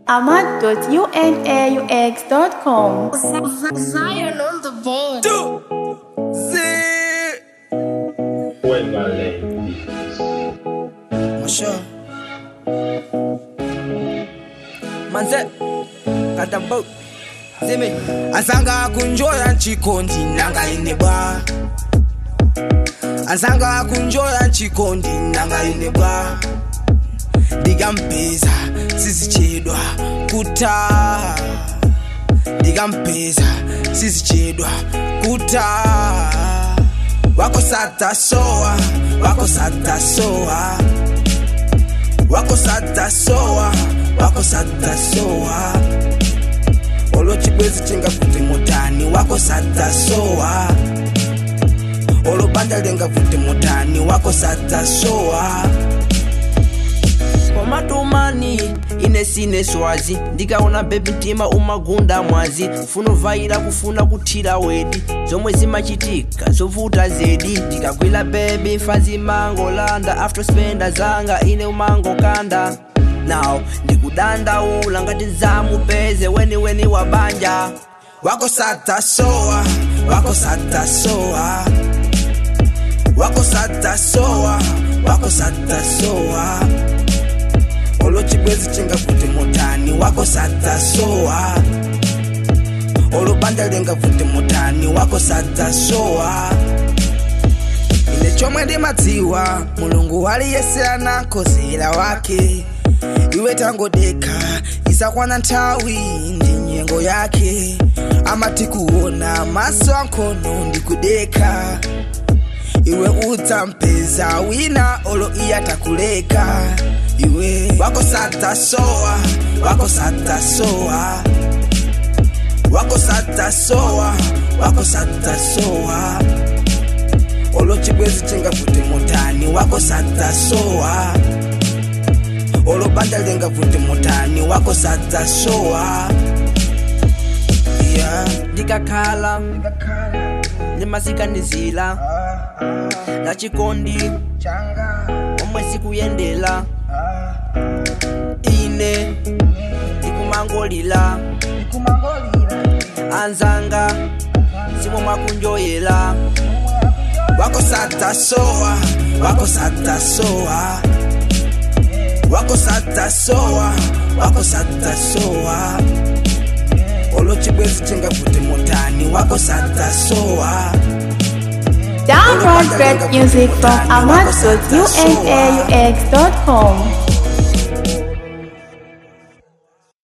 ahmad.unaux.com. Zion on the board. Zee. Juega ley. Masha. Manze. Kata boat. Zime. Asanga kunjoya nchikondi nanga ine bwa. Asanga kunjoya nchikondi nanga ine bwa. Ndigampeza sizichedwa kuta. Ndigampeza sizichedwa kuta. Wako sata soa, wako sata soa. Wako sata soa, wako sata soa. Olo chibwezi chinga kuti mutani, wako sata soa. Olo banda lenga kuti mutani, wako sata soa. komatumani ine sine swazi ndikaona bebi mtima umagunda mwazi funovaira kufuna kuthira wedi zomwe zimachitika zovuta zedi ndikagwira bebi mfazi mangolanda after spenda zanga ine umangokanda now ndikudandaula ngati zamupeze weniweni wa banja Wako sata soa, wako sata soa. Wako sata soa, wako sata soa. Olo chibwezi chinga kuti mutani, wako sata soa. Olo banda lenga kuti mutani, wako sata soa. Ine chomwe ndimadziwa, mulungu aliyese anakozera wake. Iwe tangodeka, isakwana nthawi ndi nyengo yake. Amati kuona maso ankono ndikudeka. Iwe udzampeza wina olo iyatakuleka. Iwe wako sata soa, wako sata soa. Wako sata soa, wako sata soa. Olo chibwezi chinga kuti mutani, wako sata soa. Olo banda lenga kuti mutani, wako sata soa. Yeah. ndikakhala ndimasikanizira la chikondi omwe sikuyendera ine ndikumangolira anzanga simwe mwakunjoyera wako sata soa wako sata soa wako sata soa wako sata soa olo chibwezi chinga kuti mutani wako sata soa Download great music from ahmad.unaux.com.